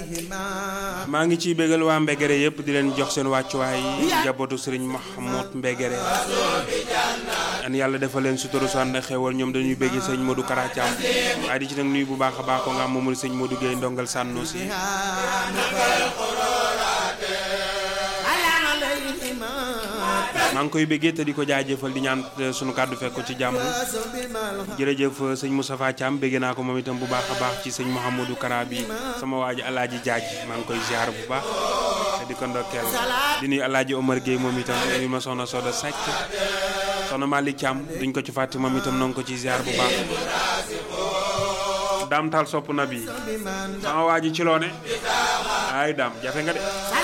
maa ngi ciy bégal waa Mbegere yëpp di leen jox seen wàccuwaay njabootu sëriñ Mahmoud Mbegere an yàlla defal leen suturu su ànd ak xewal ñoom dañuy béggi sëñ Modou Kara Thiam waaye di ci nag nuyu bu baax a baax ko nga am moomul sëñ Modou Gueye ndongal sànno si maa ngi koy béggee te di ko jaajëfal di ñaan sunu kàddu fekk ko ci jàmm jërëjëf sëñ Moustapha Thiam bégge naa ko moom itam bu baax a baax ci sëñ Mouhamadou Kara bi sama waa ji alaaji jaaj maa ngi koy ziar bu baax te di ko ndokkeel di nuyu alaaji Omar Gueye moom itam nuyu ma soxna Soda Seck soxna Malick Thiam duñ ko ci fàtte moom itam noo ngi ko ci ziar bu baax daam taal sopp na bi sama waa ji ci loone ay daam jafe nga de